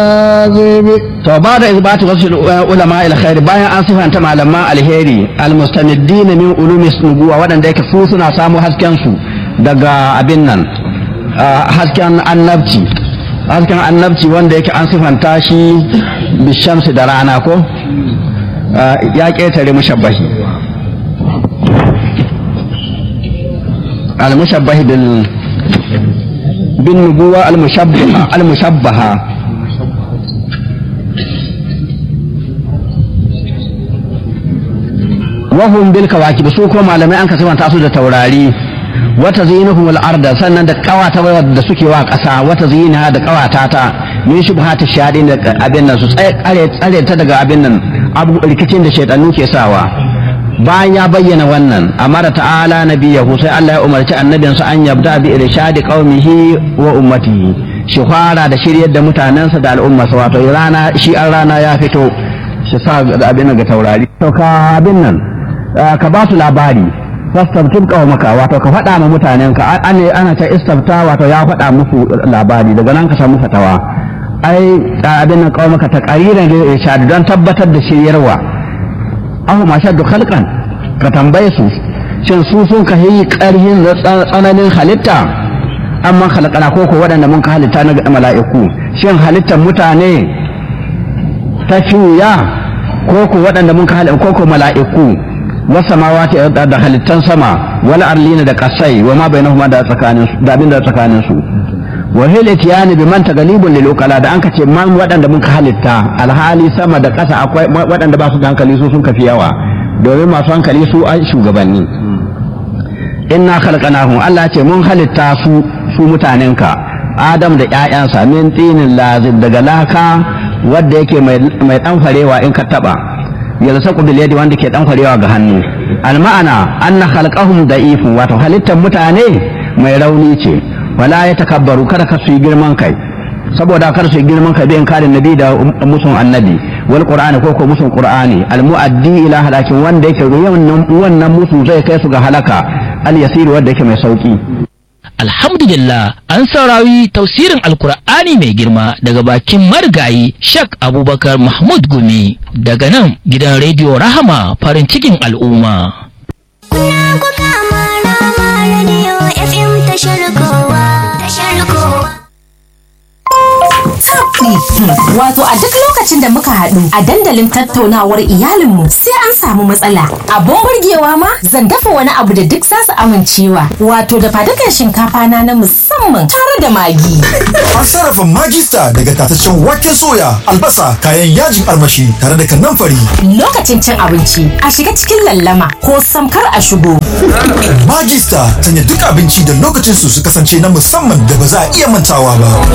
to ba da isbatu wasu ulama alkhair bayan an sifanta malaman alheri almustaniddin min ulumi nubuwa waɗanda yake su suna samu hasken su daga abin nan hasken annabci hasken annabci wanda yake an sifanta shi bishamsi da rana ko ya ƙetare mushabbahi al-mushabbahi bil bin nubuwa al-mushabbaha al-mushabbaha wahum bil kawakib su ko malamai an kasanta su da taurari wata zinuhum al arda sannan da kawata da suke wa kasa wata zinaha da kawata ta min shubhati shadin da abin nan su tsare tsare ta daga abin nan abu rikicin da shaytanu ke sawa bayan ya bayyana wannan amara ta'ala nabiyahu sai Allah ya umarci annabinsa an yabda bi irshadi qaumihi wa ummatihi shi fara da shiryar da mutanensa da al'ummarsa wato rana shi an rana ya fito shi sa abin ga taurari to ka abin nan ka ba su labari fastabtin maka wato ka faɗa ma mutanen ka ana ana ta istabta wato ya faɗa musu labari daga nan ka samu fatawa ai abin nan maka ta qariran da irshad don tabbatar da shiryarwa ahu ma shaddu khalqan ka tambaye su shin su sun ka yi karhin tsananin halitta amma khalaqana ko ko waɗanda mun ka halitta na mala'iku shin halittar mutane ta fiya ko ko waɗanda mun ka halitta ko ko mala'iku wasamawati da halittan sama wal arlina da kasai wa ma bainahuma da tsakanin su da abin da tsakanin su wa hilatiyani bi man tagalibun lil ukala da anka ce man waɗanda mun ka halitta alhali sama da ƙasa akwai waɗanda ba su da hankali su sun kafi yawa domin masu hankali su a shugabanni inna khalaqnahum Allah ce mun halitta su su mutanenka Adam da ƴaƴansa min tinin lazib daga laka wanda yake mai mai dan farewa in ka taba yalsaku bil yadi wanda ke dan kwarewa ga hannu al ma'ana anna khalqahum da'ifun wato halittar mutane mai rauni ce wala ya takabbaru kada ka su yi girman kai saboda kar su yi girman kai bin kare nabi da musun annabi wal qur'ani ko ko musun qur'ani al muaddi ila halakin wanda yake wannan wannan musu zai kai su ga halaka al yasir wanda yake mai sauki Alhamdulillah an saurari tausirin Alkur'ani mai girma daga bakin marigayi Shak Abubakar Mahmud Gumi daga nan gidan rediyo Rahama farin cikin al'umma. Kuna kuka mara mara rediyo FM tashar kowa tashar kowa. Wato a duk lokacin da muka haɗu a dandalin tattaunawar iyalinmu sai an samu matsala. Abun burgewa ma zan dafa wani abu da duk zasu amincewa. Wato da fadukan shinkafa na na musamman tare da magi. An sarrafa magista daga tataccen waken soya, albasa, kayan yajin armashi tare da kanamfari. Lokacin cin abinci a shiga cikin lallama ko samkar a shigo. Magista sanya duk abinci da lokacin su su kasance na musamman da ba za a iya mantawa ba.